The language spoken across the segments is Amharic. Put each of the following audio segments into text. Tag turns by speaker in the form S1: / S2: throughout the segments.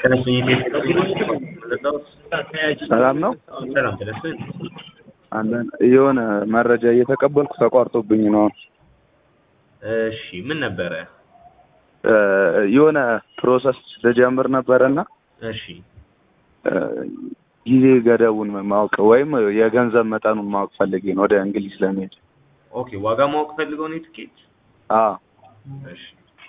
S1: ሰላም ነው።
S2: ሰላም ተደስን
S1: አለን የሆነ መረጃ እየተቀበልኩ ተቋርጦብኝ ነው።
S2: እሺ ምን ነበረ?
S1: እ የሆነ ፕሮሰስ ልጀምር ነበረና
S2: እሺ
S1: እ ጊዜ ገደቡን ማወቅ ወይም የገንዘብ መጠኑን ማወቅ ፈልጌ ነው ወደ እንግሊዝ ለመሄድ።
S2: ኦኬ ዋጋ ማወቅ ፈልገው ነው የትኬት?
S1: አዎ
S2: እሺ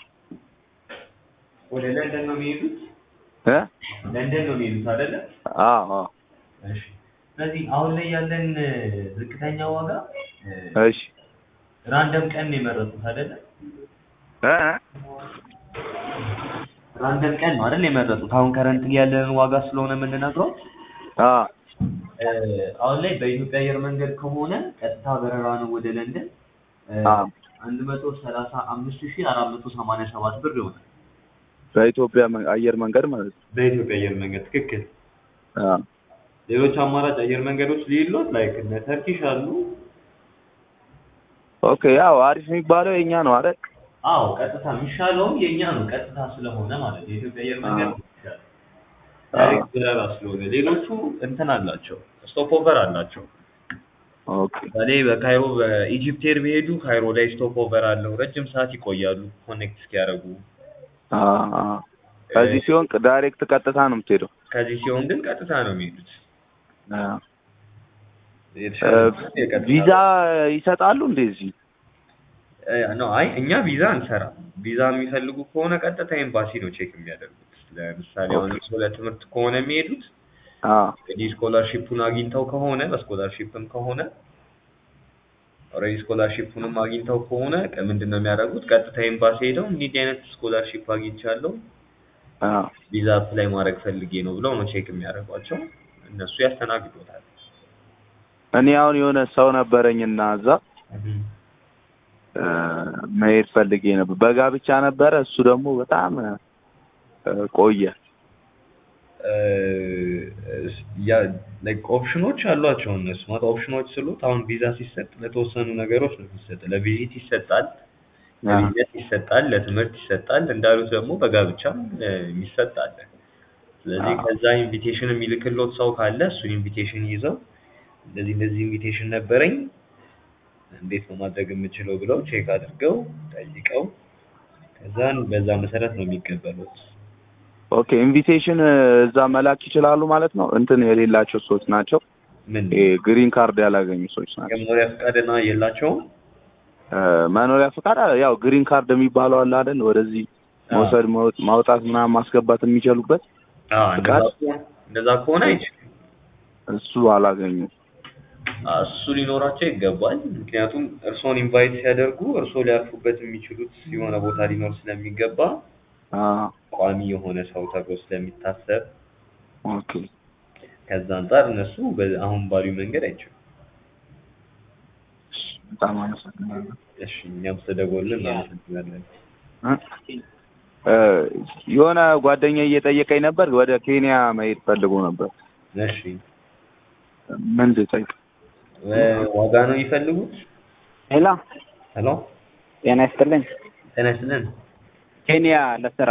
S2: ወደ ለንደን ነው የሚሄዱት?
S1: እ
S2: ለንደን ነው የሚሄዱት አይደለ?
S1: አዎ አዎ
S2: እሺ ስለዚህ አሁን ላይ ያለን ዝቅተኛ ዋጋ እ
S1: እሺ
S2: ራንደም ቀን ነው የመረጡት አይደለ?
S1: እ
S2: ራንደም ቀን ነው አይደል የመረጡት? አሁን ከረንት ያለንን ዋጋ ስለሆነ የምንነግረው
S1: አዎ
S2: እ አሁን ላይ በኢትዮጵያ አየር መንገድ ከሆነ ቀጥታ በረራ ነው ወደ ለንደን
S1: አዎ
S2: አንድ መቶ ሰላሳ አምስት ሺህ አራት መቶ ሰማንያ ሰባት ብር ይሆናል።
S1: በኢትዮጵያ መ- አየር መንገድ ማለት ነው።
S2: በኢትዮጵያ አየር መንገድ ትክክል።
S1: አዎ
S2: ሌሎች አማራጭ አየር መንገዶች ሊሉት ላይክ እነ ተርኪሽ አሉ።
S1: ኦኬ ያው አሪፍ የሚባለው የኛ ነው አይደል?
S2: አዎ ቀጥታ የሚሻለውም የእኛ ነው ቀጥታ ስለሆነ ማለት ነው። የኢትዮጵያ አየር መንገድ
S1: አዎ።
S2: ነው የሚሻለው። ዳይሬክት በረራ ስለሆነ ሌሎቹ እንትን አላቸው ስቶፕ ኦቨር አላቸው።
S1: ኦኬ
S2: ለምሳሌ በካይሮ በኢጂፕት ኤር ቢሄዱ ካይሮ ላይ ስቶፕ ኦቨር አለው። ረጅም ሰዓት ይቆያሉ ኮኔክት እስኪያደርጉ።
S1: አዎ አዎ ከዚህ ሲሆን ዳይሬክት ቀጥታ ነው የምትሄደው።
S2: ከዚህ ሲሆን ግን ቀጥታ ነው የሚሄዱት።
S1: አዎ
S2: የተሻለ የቀጥታ
S1: ቪዛ ይሰጣሉ እንደዚህ?
S2: እ ነው አይ እኛ ቪዛ አንሰራም። ቪዛ የሚፈልጉ ከሆነ ቀጥታ ኤምባሲ ነው ቼክ የሚያደርጉት። ለምሳሌ አሁን እርሶ ለትምህርት ከሆነ የሚሄዱት
S1: አዎ
S2: እንግዲህ ስኮላርሺፑን አግኝተው ከሆነ በስኮላርሺፕም ከሆነ ኦልሬዲ ስኮላርሺፑንም አግኝተው ከሆነ ቀ- ምንድን ነው የሚያደርጉት? ቀጥታ ኤምባሲ ሄደው እንዲህ አይነት ስኮላርሺፕ አግኝቻለሁ
S1: አዎ
S2: ቪዛ አፕላይ ማድረግ ፈልጌ ነው ብለው ነው ቼክ የሚያደርጓቸው። እነሱ ያስተናግዶታል።
S1: እኔ አሁን የሆነ ሰው ነበረኝና እዛ እ መሄድ ፈልጌ ነበር። በጋብቻ ነበረ። እሱ ደግሞ በጣም እ ቆየ።
S2: እ ያ ላይክ ኦፕሽኖች አሏቸው እነሱ ማለት ኦፕሽኖች ስሉት አሁን ቪዛ ሲሰጥ ለተወሰኑ ነገሮች ነው የሚሰጥ። ለቪዚት ይሰጣል፣ ለቢዝነስ ይሰጣል፣ ለትምህርት ይሰጣል። እንዳሉት ደግሞ በጋብቻም እ የሚሰጥ አለ። ስለዚህ
S1: አዎ።
S2: ከዛ ኢንቪቴሽን የሚልክሎት ሰው ካለ እሱን ኢንቪቴሽን ይዘው እንደዚህ እንደዚህ ኢንቪቴሽን ነበረኝ እንዴት ነው ማድረግ የምችለው ብለው ቼክ አድርገው ጠይቀው ከዛን በዛ መሰረት ነው የሚቀበሉት።
S1: ኦኬ ኢንቪቴሽን እዛ መላክ ይችላሉ ማለት ነው። እንትን የሌላቸው ሰዎች ናቸው።
S2: ምን
S1: ይሄ ግሪን ካርድ ያላገኙ ሰዎች ናቸው።
S2: የመኖሪያ ፈቃድና የላቸውም?
S1: እ መኖሪያ ፈቃድ አለ። ያው ግሪን ካርድ የሚባለው አለ አይደል? ወደዚህ መውሰድ መውጥ- ማውጣት ምናምን ማስገባት የሚችሉበት
S2: አዎ እንደዛ
S1: ፈቃድ?
S2: ከሆነ እንደዛ ከሆነ አይችልም።
S1: እሱ አላገኙም።
S2: አዎ፣ እሱ ሊኖራቸው ይገባል። ምክንያቱም እርስዎን ኢንቫይት ሲያደርጉ እርስዎ ሊያርፉበት የሚችሉት የሆነ ቦታ ሊኖር ስለሚገባ
S1: አዎ
S2: ቋሚ የሆነ ሰው ተብሎ ስለሚታሰብ
S1: ኦኬ
S2: ከዛ አንጻር እነሱ በ- አሁን ባሉኝ መንገድ አይችሉም።
S1: በጣም አመሰግናለሁ።
S2: እሺ እኛም ስለደወሉልን እናመሰግናለን።
S1: እ እ የሆነ ጓደኛ እየጠየቀኝ ነበር። ወደ ኬንያ መሄድ ፈልጎ ነበር።
S2: እሺ
S1: ምን ልጠይቅ?
S2: እ ዋጋ ነው የሚፈልጉት?
S3: ሄሎ
S2: ሄሎ
S3: ጤና ይስጥልኝ።
S2: ጤና ይስጥልን።
S3: ኬንያ ለስራ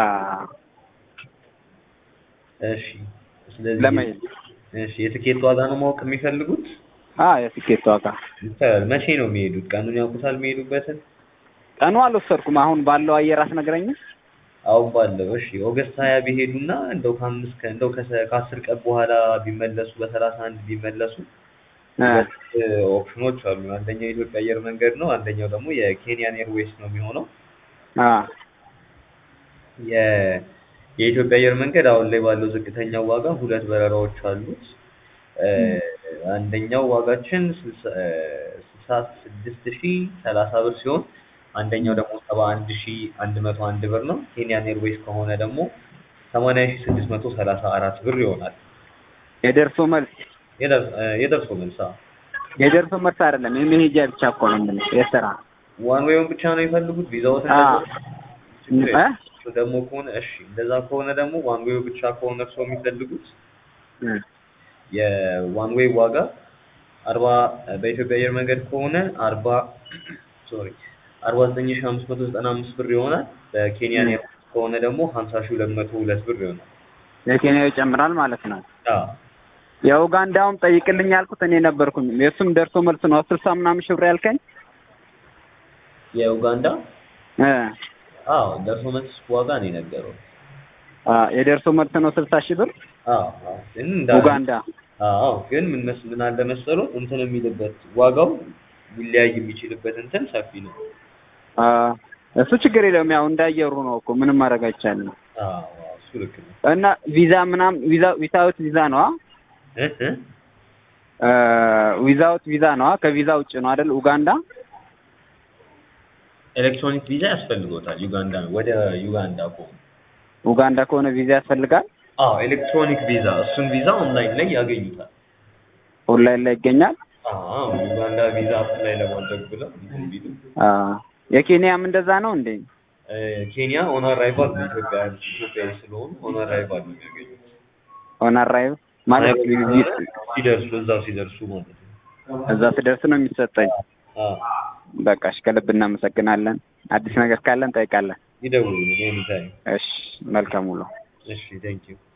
S2: እሺ ስለዚህ
S3: ለመሄድ
S2: እሺ የትኬት ዋጋ ነው ማወቅ የሚፈልጉት?
S3: አ የትኬት ዋጋ
S2: ይቻላል። መቼ ነው የሚሄዱት? ቀኑን ያውቁታል የሚሄዱበትን?
S3: ቀኑ አልወሰድኩም። አሁን ባለው አየር አስነግረኝም።
S2: አሁን ባለው እሺ ኦገስት ሀያ ቢሄዱና እንደው ከአምስት ቀን እንደው ከሰ- ከአስር ቀን በኋላ ቢመለሱ በሰላሳ አንድ ቢመለሱ
S3: እ
S2: ሁለት ኦፕሽኖች አሉ። አንደኛው የኢትዮጵያ አየር መንገድ ነው። አንደኛው ደግሞ የኬንያን ኤርዌይስ ነው የሚሆነው።
S3: አ
S2: የ የኢትዮጵያ አየር መንገድ አሁን ላይ ባለው ዝቅተኛው ዋጋ ሁለት በረራዎች አሉት። እ አንደኛው ዋጋችን ስልሳ እ ስልሳ ስድስት ሺህ ሰላሳ ብር ሲሆን አንደኛው ደግሞ ሰባ አንድ ሺህ አንድ መቶ አንድ ብር ነው። ኬንያን ኤርዌይስ ከሆነ ደግሞ ሰማንያ ሺህ ስድስት መቶ ሰላሳ አራት ብር ይሆናል።
S3: የደርሶ መልስ
S2: የደርስ- እ የደርሶ መልስ አዎ።
S3: የደርሶ መልስ አይደለም የመሄጃ ብቻ እኮ ነው የምልህ የስራ
S2: ዋን ዌይውን ብቻ ነው የሚፈልጉት ቪዛዎት
S3: አ
S2: ችግር
S3: እ
S2: የለም። እሱ ደግሞ ከሆነ እሺ እንደዛ ከሆነ ደግሞ ዋን ዌይ ብቻ ከሆነ እርስዎ የሚፈልጉት
S3: እ
S2: የዋን ዌይ ዋጋ አርባ በኢትዮጵያ አየር መንገድ ከሆነ አርባ ሶሪ አርባ ዘጠኝ ሺህ አምስት መቶ ዘጠና አምስት ብር ይሆናል። በኬንያን ኤርዌይስ ከሆነ ደግሞ ሀምሳ ሺህ ሁለት መቶ ሁለት ብር ይሆናል።
S3: የኬንያው ይጨምራል ማለት ነው።
S2: አዎ
S3: የኡጋንዳውም ጠይቅልኝ ያልኩት እኔ ነበርኩኝ። የእሱም ደርሶ መልስ ነው ስልሳ ምናምን ሺህ ብር ያልከኝ
S2: የኡጋንዳ
S3: እ
S2: አዎ ደርሶ መልስ ዋጋ ነው የነገረው።
S3: አ የደርሶ መልስ ነው ስልሳ ሺህ ብር
S2: አዎ አዎ ግን እንዳለ
S3: ኡጋንዳ
S2: አዎ ግን ምን መስ ምን አለ መሰለው እንትን የሚልበት ዋጋው ሊለያይ የሚችልበት እንትን ሰፊ ነው።
S3: አ እሱ ችግር የለውም። ያው እንዳየሩ ነው እኮ ምንም ማድረግ አይቻልም።
S2: አዎ አዎ እሱ ልክ ነው።
S3: እና ቪዛ ምናምን ቪዛ ዊዛውት ቪዛ ነው
S2: እ እ
S3: ዊዛውት ቪዛ ነው ከቪዛ ውጭ ነው አይደል? ኡጋንዳ
S2: ኤሌክትሮኒክ ቪዛ ያስፈልጎታል ዩጋንዳ ወደ ዩጋንዳ ከሆነ
S3: ኡጋንዳ ከሆነ ቪዛ ያስፈልጋል።
S2: አዎ ኤሌክትሮኒክ ቪዛ እሱን ቪዛ ኦንላይን ላይ ያገኙታል።
S3: ኦንላይን ላይ ይገኛል።
S2: አዎ ዩጋንዳ ቪዛ አፕላይ ለማድረግ ብለው እንትን ቢሉ
S3: አ የኬንያም እንደዛ ነው እንዴ?
S2: እ ኬንያ ኦን አራይቫል ነው ኢትዮጵያ ኢትዮጵያዊ ስለሆኑ ኦን አራይቫል ነው የሚያገኙት።
S3: ኦን አራይቭ ማለት
S2: ሲደርሱ እዛው ሲደርሱ ማለት ነው።
S3: እዛ ስደርስ ነው የሚሰጠኝ።
S2: አዎ
S3: በቃ እሺ፣ ከልብ እናመሰግናለን። አዲስ ነገር ካለን እንጠይቃለን።
S2: ይደውሉ ኤኒ ታይም።
S3: እሺ፣ መልካም ውሎ።
S2: እሺ ቴንክ ዩ